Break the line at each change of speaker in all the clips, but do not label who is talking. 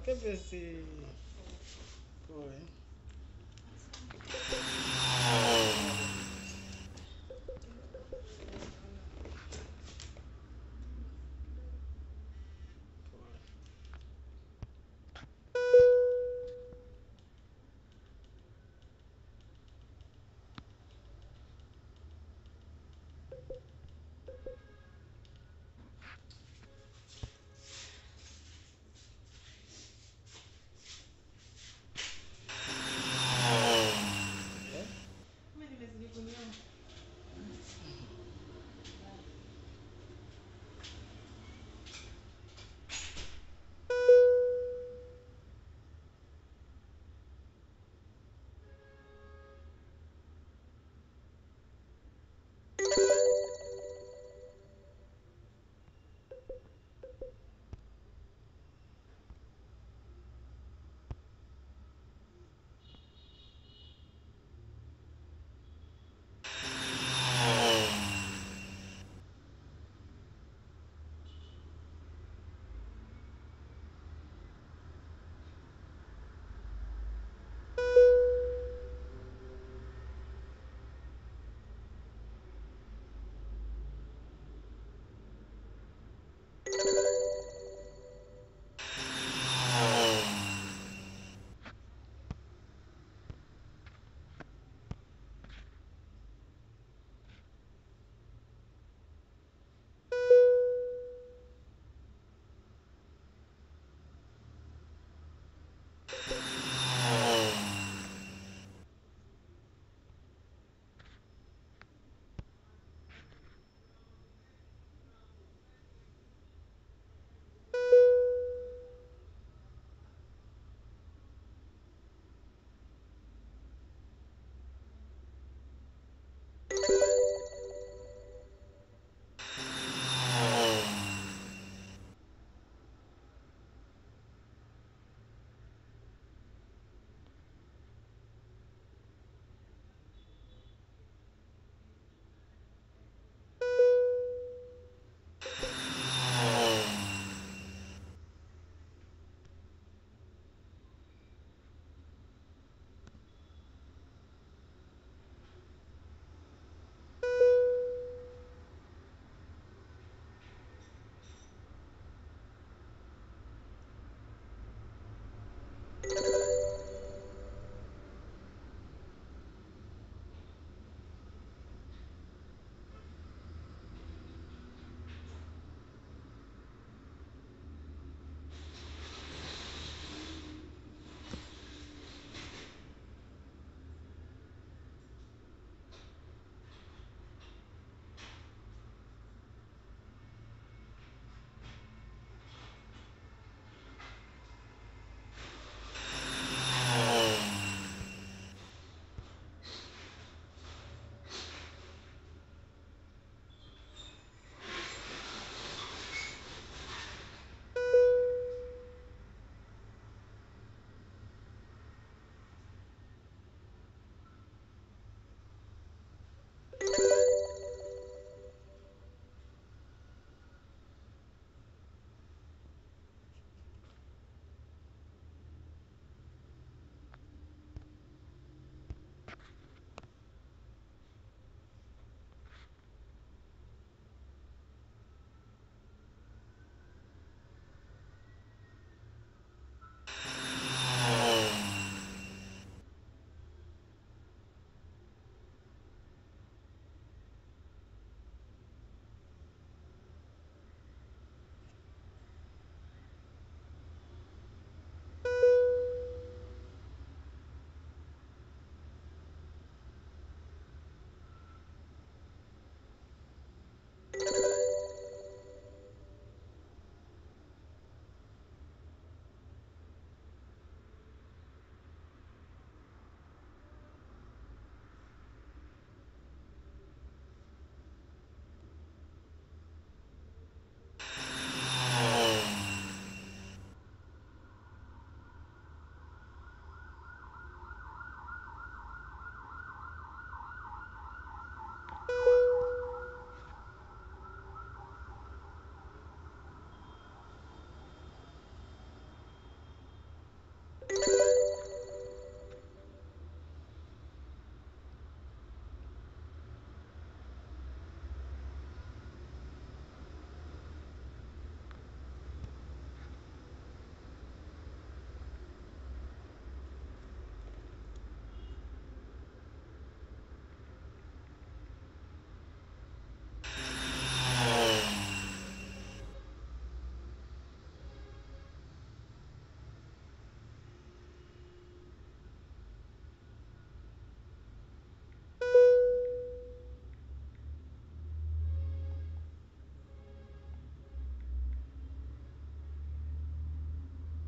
Kepesi. Pole. Pole.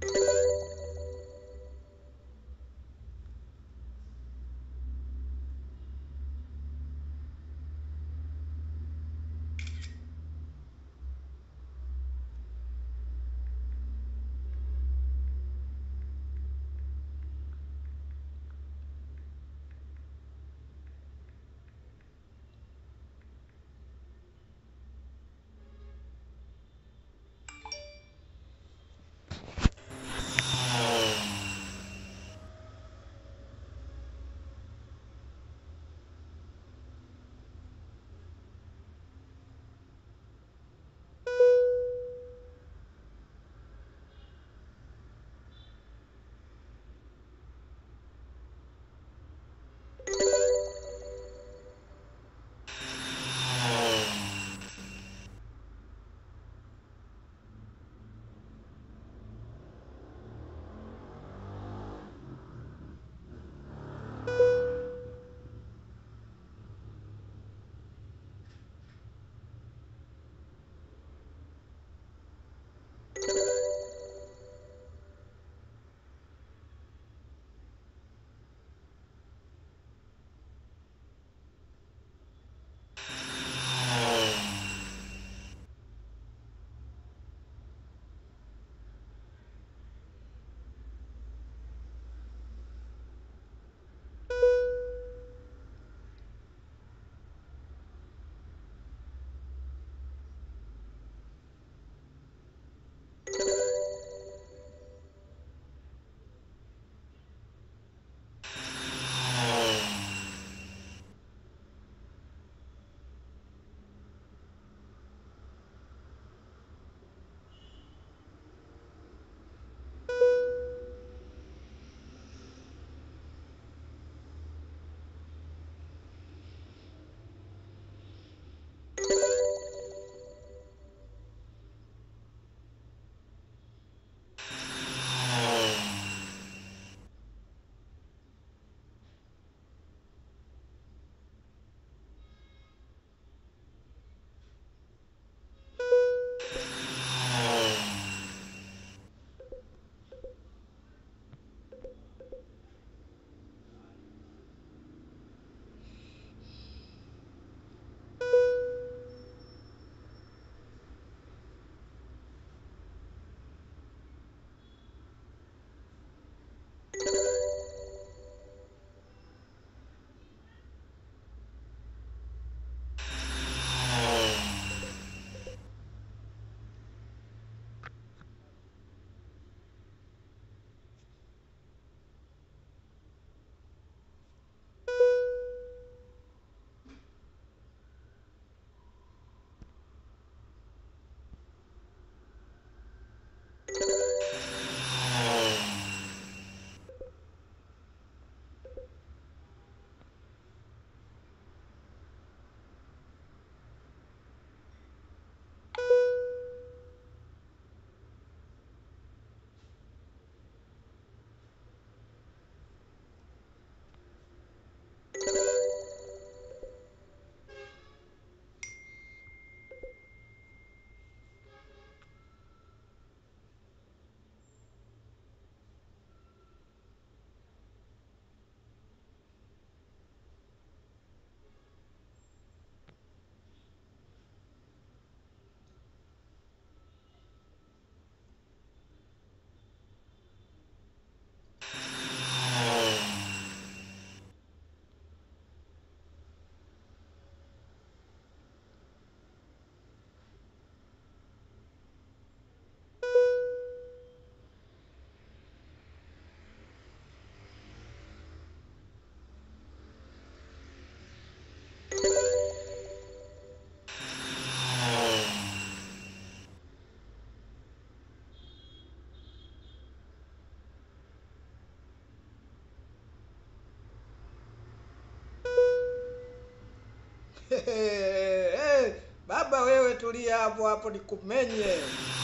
Baba wewe tulia hapo hapo nikumenye.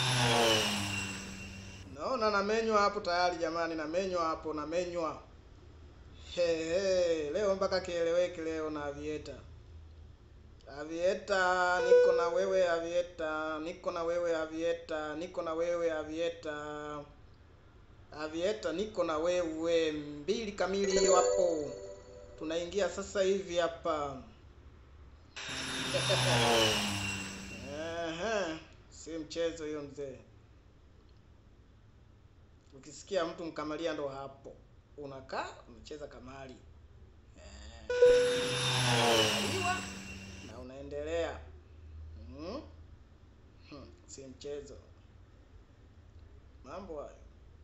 Naona namenywa hapo tayari jamani, namenywa hapo, namenywa. He, he, leo mpaka kieleweke leo na Avieta. Avieta, niko na wewe Avieta, niko na wewe Avieta, niko na wewe Avieta. Avieta, niko na wewe mbili kamili hiyo hapo. Tunaingia sasa hivi hapa. Ehe, si mchezo hiyo mzee. Ukisikia mtu mkamalia ndo hapo. Unakaa unacheza kamari. Unaliwa na unaendelea. Hmm? Hmm, si mchezo. Mambo hayo.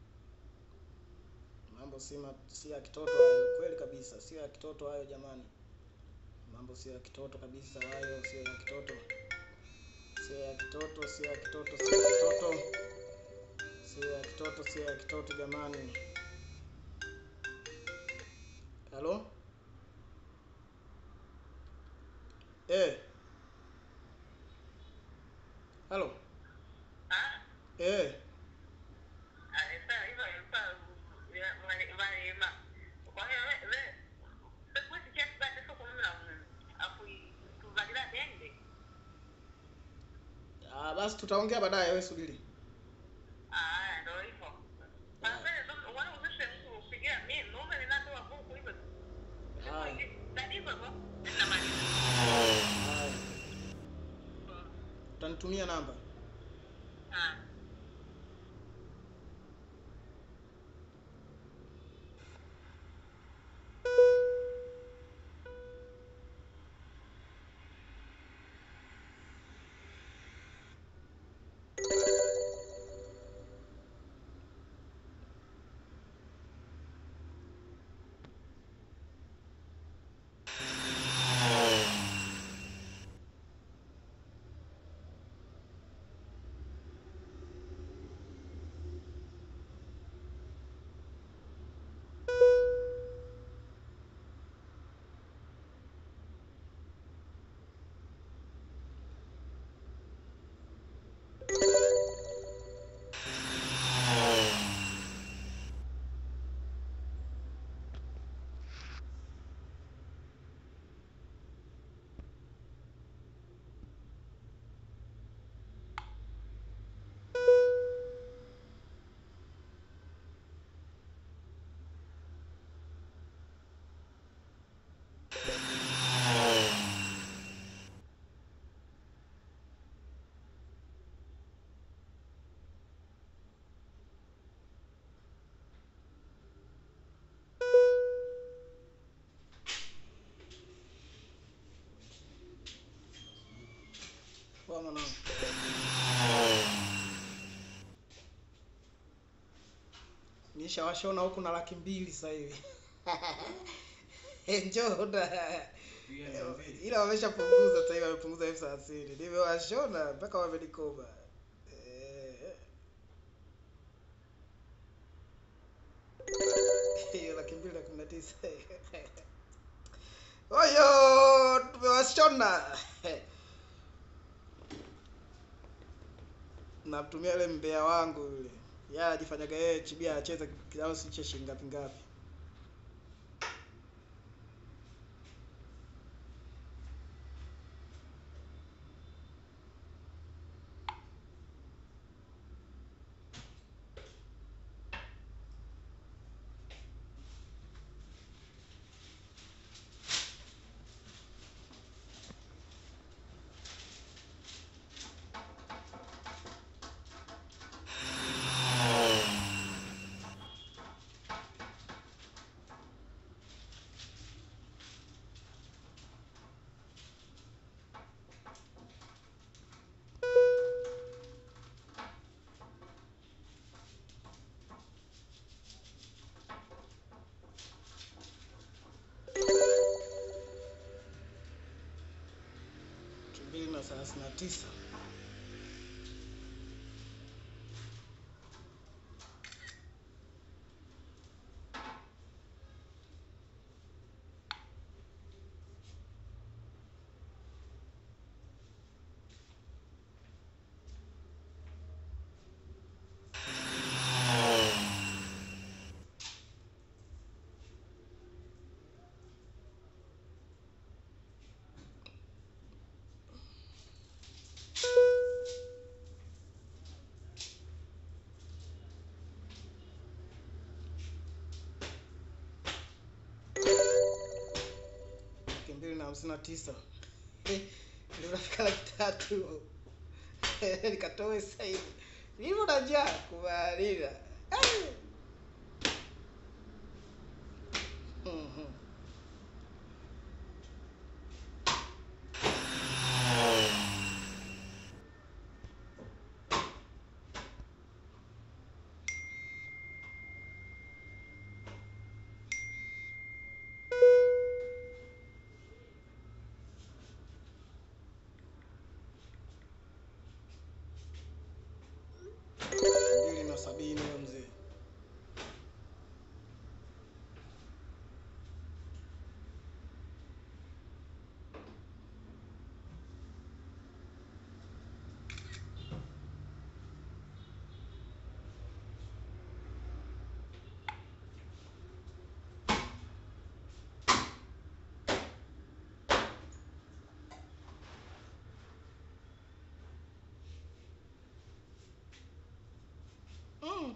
Mambo si ma, si ya kitoto hayo, kweli kabisa, sio ya kitoto hayo jamani. Mambo sio ya kitoto kabisa hayo, sio ya kitoto. Sio ya kitoto, sio ya kitoto, sio ya kitoto. Sio ya kitoto, sio ya kitoto jamani. Halo? Eh. Halo?
Ah,
Eh.
ah, sasa hivyo ilikuwa ya- wale- wale ma- kwa hiyo we- we- sikuwezi kiasi basi sio kumla, mm, afu- tuvalila dende.
Ah, basi tutaongea baadaye, wewe subiri.
Ah, ndo hivyo. Sasa ndo- wale uzishe mtu kupigia mimi, mume ninatoa buku hivyo.
Haya.
Ndani hivyo hivyo, ninamaliza.
Haya.
Mm.
Utanitumia namba.
Ah.
Poa mwanangu. Nishawashona huku na laki mbili sasa hivi. Njoo da. Ila wameshapunguza sasa hivi wamepunguza elfu thelathini. Nimewashona mpaka wamenikoba. Eh. Hiyo laki mbili na kumi na tisa. Oyo, tumewashona. Namtumia yule mbea wangu yule. Yeye anajifanyaga yeye chibia anacheza kiasi si cha shilingi ngapi ngapi. Laki mbili na thelathini na tisa. hamsini na tisa ndio nafika laki tatu nikatoe sasa hivi nilivyo na njaa kumalila Mhm. mbili na sabini huyo mzee mm.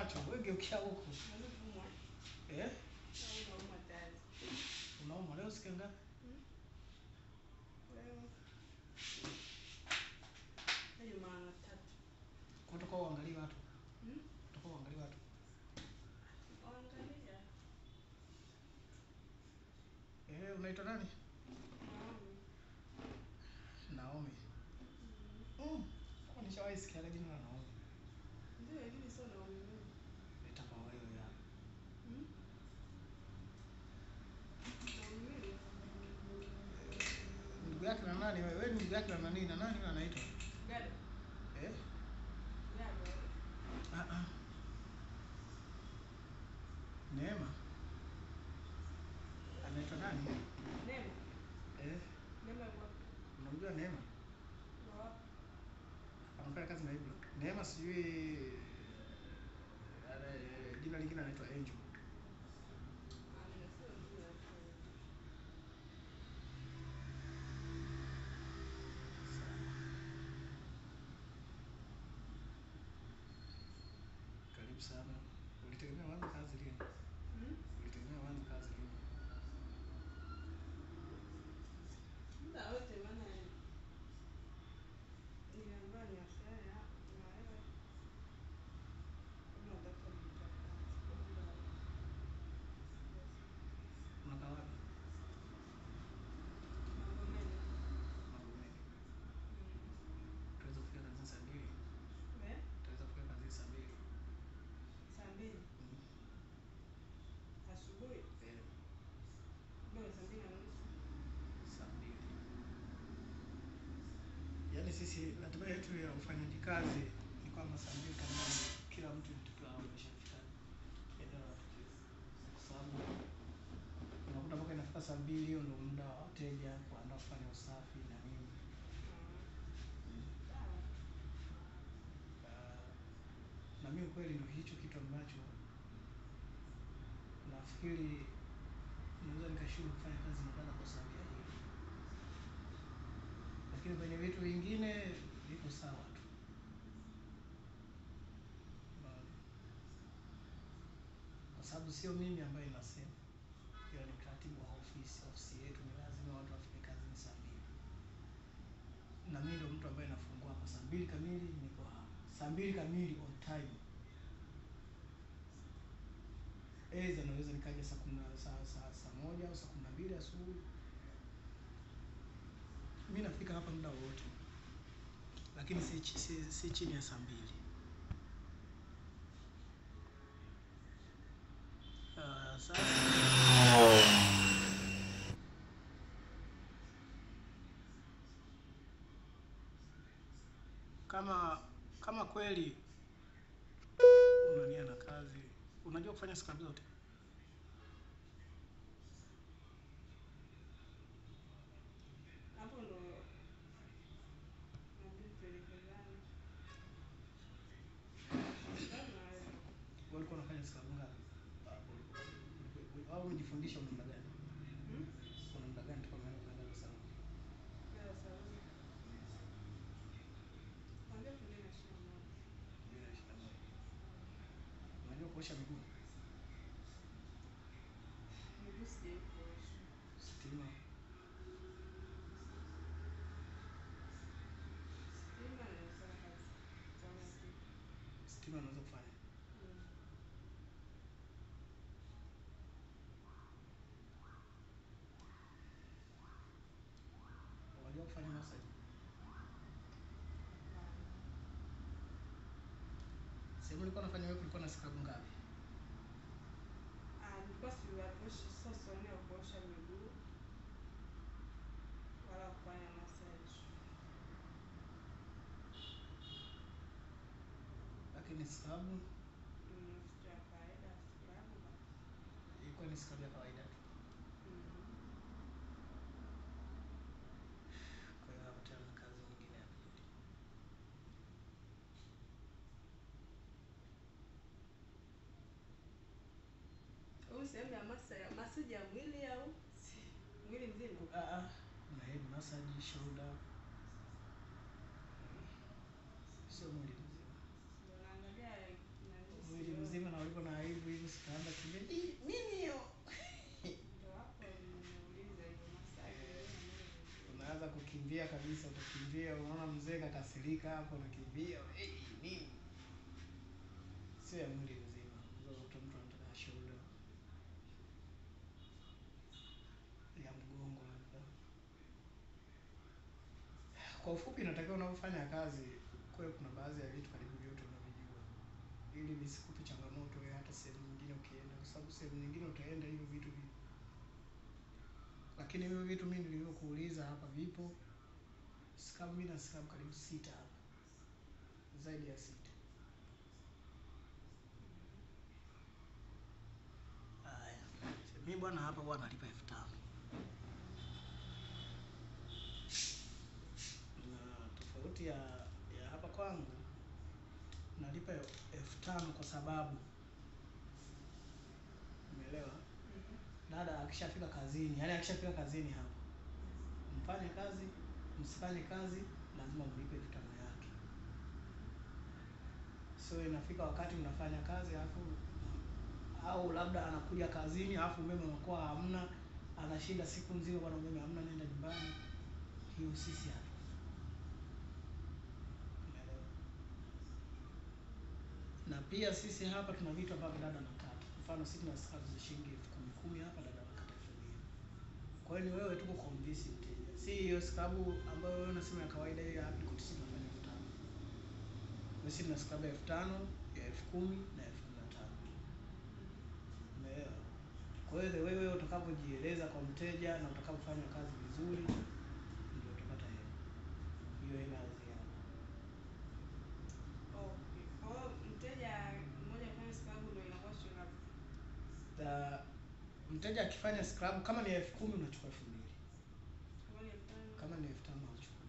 macho, wewe geukia huku. Eh? Unauma leo siku ngapi? Kutoka uangalie watu. Kutoka uangalie watu. Eh, unaitwa nani? Naomi. Mm. Kwa nishawahi sikia jina la Naomi. Itakuwa wewe ya. Ndugu yake na nani wewe? Wewe ni ndugu yake na nani? Na nani yule anaitwa? Eh? Ah ah. Neema. Anaitwa nani? Eh? Unamjua Neema? Anafanya kazi na Ibra. Neema sijui ana- jina lingine anaitwa Angel. Karibu sana. Ulitegemea uanze kazi lini? Ulitegemea uanze kazi lini? Unakaa wapi? Magomeni. Tuweza kufika kazini saa mbili? Tuweza kufika kazini saa mbili? Mm.
Asubuhi
Eh,
bora saa mbili na nusu.
saa mbili. Yaani sisi ratiba yetu ya ufanyaji kazi ni kwamba saa mbili kamili kila mtu tukiwa ameshafika eneo la tukio, kwa sababu unakuta mpaka inafika saa mbili, hiyo ndio muda wa wateja kuandaa kufanya usafi na nini.
Sawa.
Ah, na mimi kweli ndio hicho kitu ambacho nafikiri naweza nikashindwa kufanya kazi nyumbani kwa sababu ya hili, lakini kwenye vitu vingine viko sawa tu. Unaona? Kwa sababu sio mimi ambaye nasema, ila ni katibu wa ofisi. Ofisi yetu ni lazima watu wafike kazini saa mbili, na mimi ndio mtu ambaye nafungua hapa saa mbili kamili, niko hapa saa mbili kamili on time. Aidha naweza nikaja saa kumi na saa, saa, saa moja au saa kumi na mbili asubuhi. Mi nafika hapa muda wowote, lakini si, chi- si, si chini ya saa mbili. Ah, sasa kama kama kweli unania na kazi, unajua kufanya scrub zote
Hapo ndo nabidi tuelekezane. Kama wewe.
Wewe ulikuwa unafanya scrub ngapi? Ah, Au umejifundisha una muda gani?
Hmm?
Una muda gani toka umeanza kufanya scrub?
Kila saluni. Kuanzia elfu mbili na ishirini na moja.
Mbili na ishirini na moja. Unajua kuosha miguu?
Miguu sijawahi kuosha.
Stima.
Stima naweza kazi. Kama siku.
Stima unaweza kufanya.
Hmm.
Unajua kufanya massage? Sehemu ulikuwa unafanya wewe kulikuwa na scrub ngapi?
Ah, nilikuwa siwaoshi sasa ni ya kuosha miguu wala kufanya massage.
Lakini scrub
Mm, kitu ya kawaida scrub.
ilikuwa ni scrub ya kawaida tu.
Mm.
Kwa hiyo hapo tena kazi nyingine ya pili.
Huu sehemu ya masa ya massage ya mwili au mwili mzima?
Ah ah, kuna head massage, shoulder. Sio mwili mzima.
Ndio naangalia nani
Mwili
sioni.
mzima unaanza kukimbia "Ii, nini hiyo
Ndio hapo nimeuliza hivyo masaji yenyewe
unaanza kukimbia kabisa utakimbia unaona mzee kakasirika hapo unakimbia "Ei, nini sio ya mwili mzima Unakuta mtu anataka shoulder ya mgongo labda kwa ufupi inatakiwa unapofanya kazi kuwe kuna baadhi ya vitu karibu vyote unavijua ili visikupe changamoto wewe hata sehemu nyingine ukienda kwa sababu sehemu nyingine utaenda hivyo vitu vipo lakini hivyo vitu mimi nilivyokuuliza hapa vipo scrub mimi na scrub karibu sita hapa zaidi ya sita haya mimi bwana hapa bwana nalipa elfu tano na tofauti ya ya hapa kwangu nalipa elfu tano kwa sababu umeelewa dada akishafika kazini yaani akishafika kazini hapa mfanye kazi msifanye kazi lazima mlipe elfu tano yake so inafika wakati mnafanya kazi alafu au labda anakuja kazini alafu umeme unakuwa hamna anashinda siku nzima bwana umeme hamna nenda nyumbani hiyo sisi hapa Umeelewa? na pia sisi hapa tuna vitu ambavyo dada anakata mfano sisi tuna scrub za shilingi elfu kumi kumi hapa dada anakata elfu mbili kwa hiyo ni wewe tu kuconvince mteja si hiyo scrub ambayo wewe unasema ya kawaida hiyo ya apricot sisi tunafanya elfu tano na sisi tuna scrub ya elfu tano ya elfu kumi na elfu kumi na tano umeelewa kwa hiyo the way wewe utakapojieleza kwa mteja na utakapofanya kazi vizuri ndio utapata hela hiyo hela ya ziada
Okay. Kwa hiyo mteja mmoja kufanya scrub ndio inakuwa shilingi ngapi?
Ta, mteja akifanya scrub kama ni elfu kumi unachukua elfu mbili
Kama ni elfu tano?
kama ni elfu tano unachukua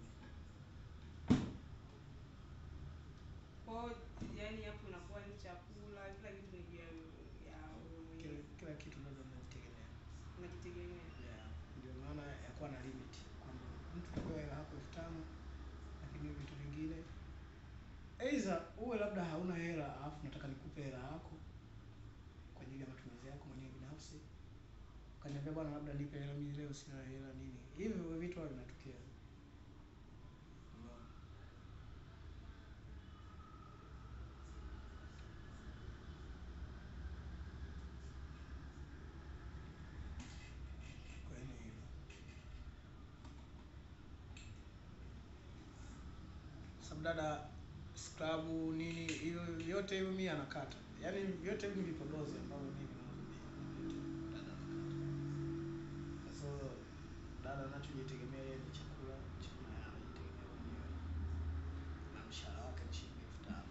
Kwa hiyo yaani hapo inakuwa ni chakula, kila kitu ni juu ya ya wewe
kila,
mwenyewe.
kila kitu labda unajitegemea
Unajitegemea.
yeah. ndio maana ya kuwa na limit kwamba mtu tapewa hela yako elfu tano lakini hiyo vitu vingine aidha uwe labda hauna hela alafu nataka nikupe hela yako kwa ajili ya matumizi yako mwenyewe binafsi ukaniambia bwana labda nipe hela mimi leo sina hela nini hivyo vitu huwa vinatokea Umeona? Kwa hiyo ni hivyo. sababu dada scrub nini hivyo vyote hivyo mimi anakata yaani vyote hivi ni vipodozi ambavyo mimi natumia dada anakata so dada anachojitegemea yeye ni chakula chakula yeye anajitegemea mwenyewe na mshahara wake ni shilingi elfu tano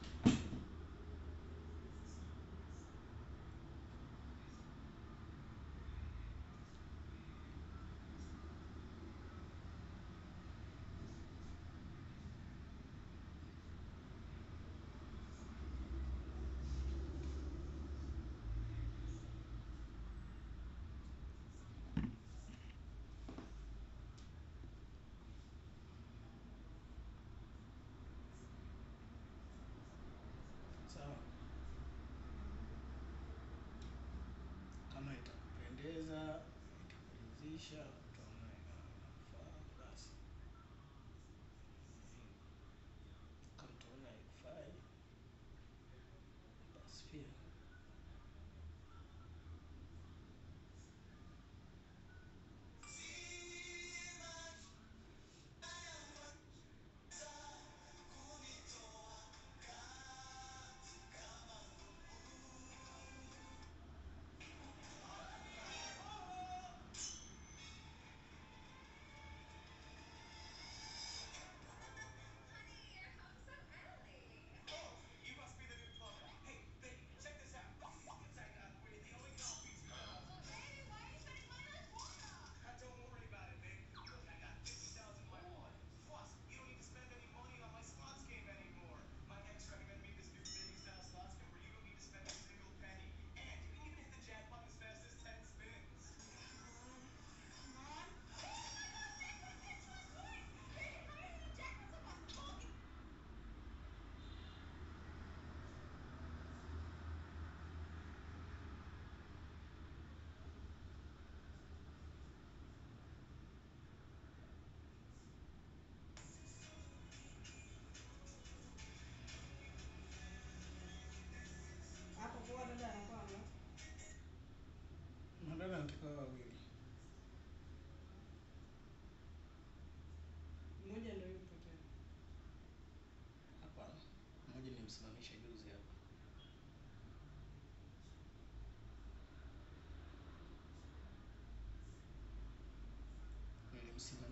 sawa kama itakupendeza itakuridhisha utaona inafaa basi kama utaona haikufai basi pia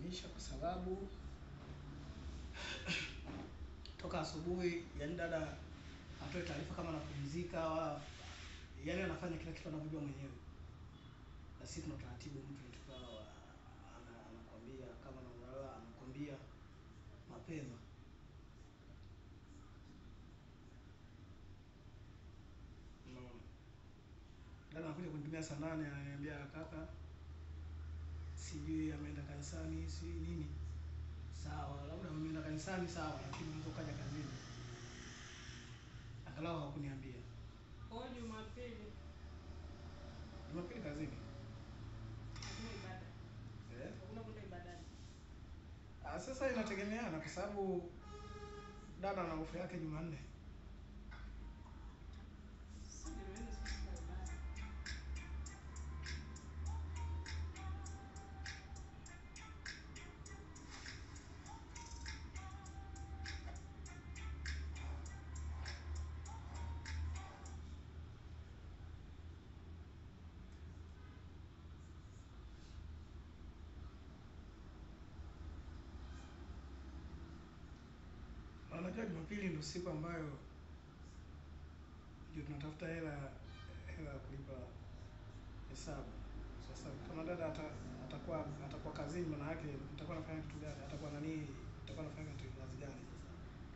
kumlazimisha kwa sababu toka asubuhi, yani dada atoe taarifa kama anapumzika wala yani anafanya kila kitu anavyojua mwenyewe, na sisi tuna taratibu, mtu tukawa ana- anakwambia kama analala, anakwambia mapema. Unaona, dada anakuja kunitumia saa nane, ananiambia kaka, sijui ameenda kanisani, sijui nini. Sawa, labda ameenda kanisani, sawa, lakini unaweza ukaja kazini. Angalau hakuniambia.
Kwa hiyo Jumapili
Jumapili kazini.
hakuna ibada.
Eh?
Hakuna kwenda ibadani.
Ah, sasa inategemeana kwa sababu dada ana ofa yake Jumanne.
Sisi Jumanne sisi tuna ibada.
Na Unajua Jumapili ndio siku ambayo ndio tunatafuta hela hela ya kulipa hesabu. Sasa kama dada ata, atakuwa atakuwa kazini, maana yake atakuwa anafanya kitu gani? Atakuwa nani? Atakuwa anafanya kitu kazi gani sasa?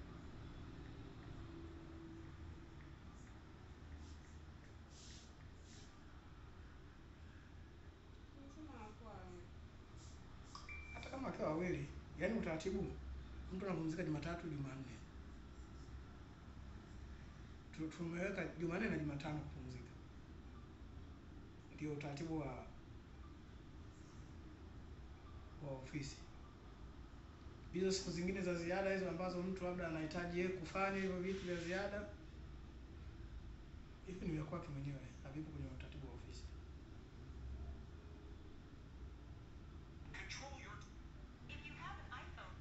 Tunasema anakuwa
Hata kama akiwa wawili, yaani utaratibu mtu anapumzika Jumatatu, Jumanne. Tu- Tumeweka Jumanne na Jumatano kupumzika, ndio utaratibu wa wa ofisi. Hizo siku zingine za ziada hizo ambazo mtu labda anahitaji yeye kufanya hivyo vitu vya ziada, hivi ni vya kwake mwenyewe, havipo kwenye utaratibu wa ofisi.
Control your
If you have an iPhone,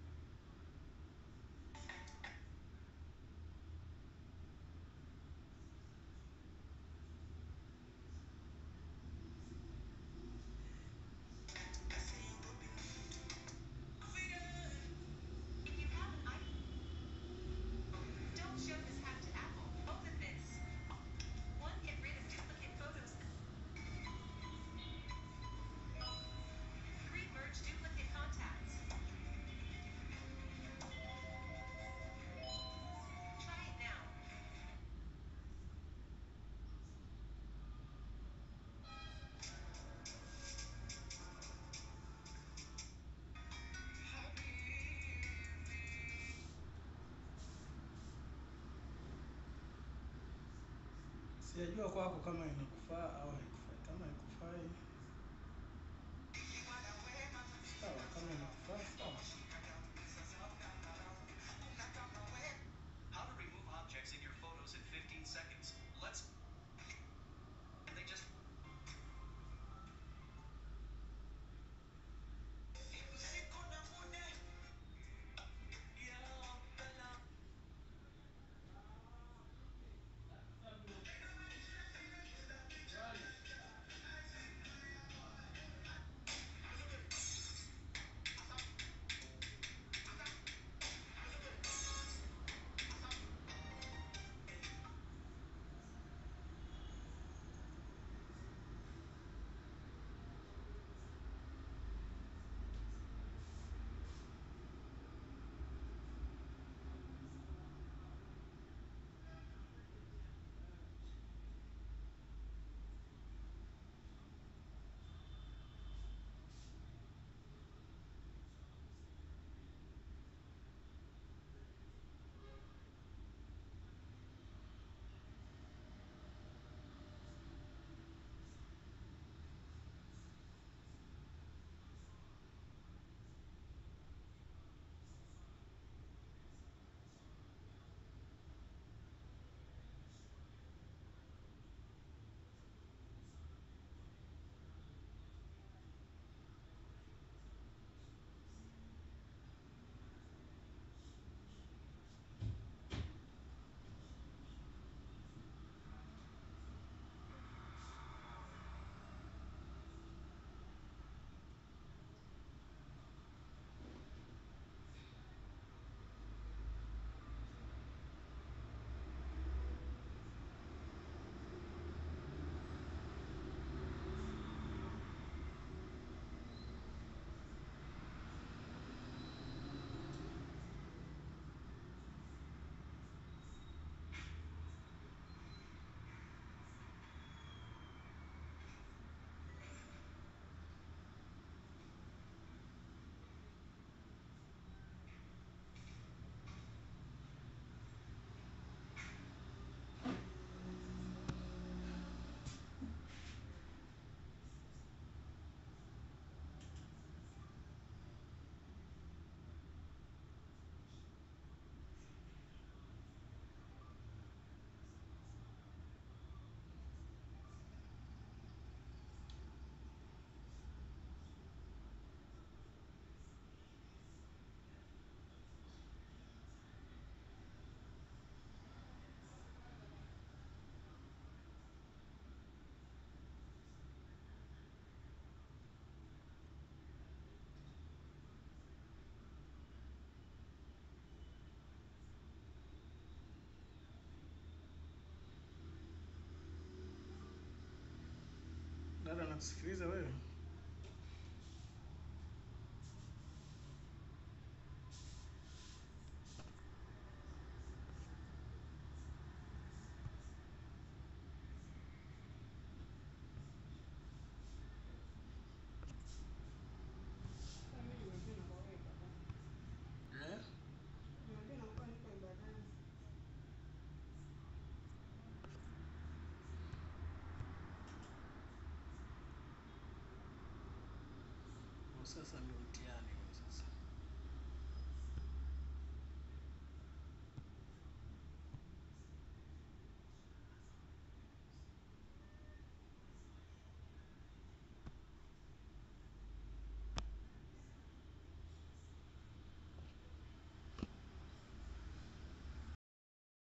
if you have an iPhone, don't show this hack to Apple. Open this. One, get rid of duplicate photos. Three, merge duplicate contacts. Try it now.
Sijajua kwako kama inakufaa au haikufai. Kama haikufai sawa, kama inakufaa sawa.
how to remove objects in your photos in 15 seconds. Let's. And they just.
Dada nakusikiliza wewe.
Sasa mimi nimejua nakuwa wewe baba.
Eh?
Nimejua nakuwa niko ibadani.
Kwa sasa ndio mtihani.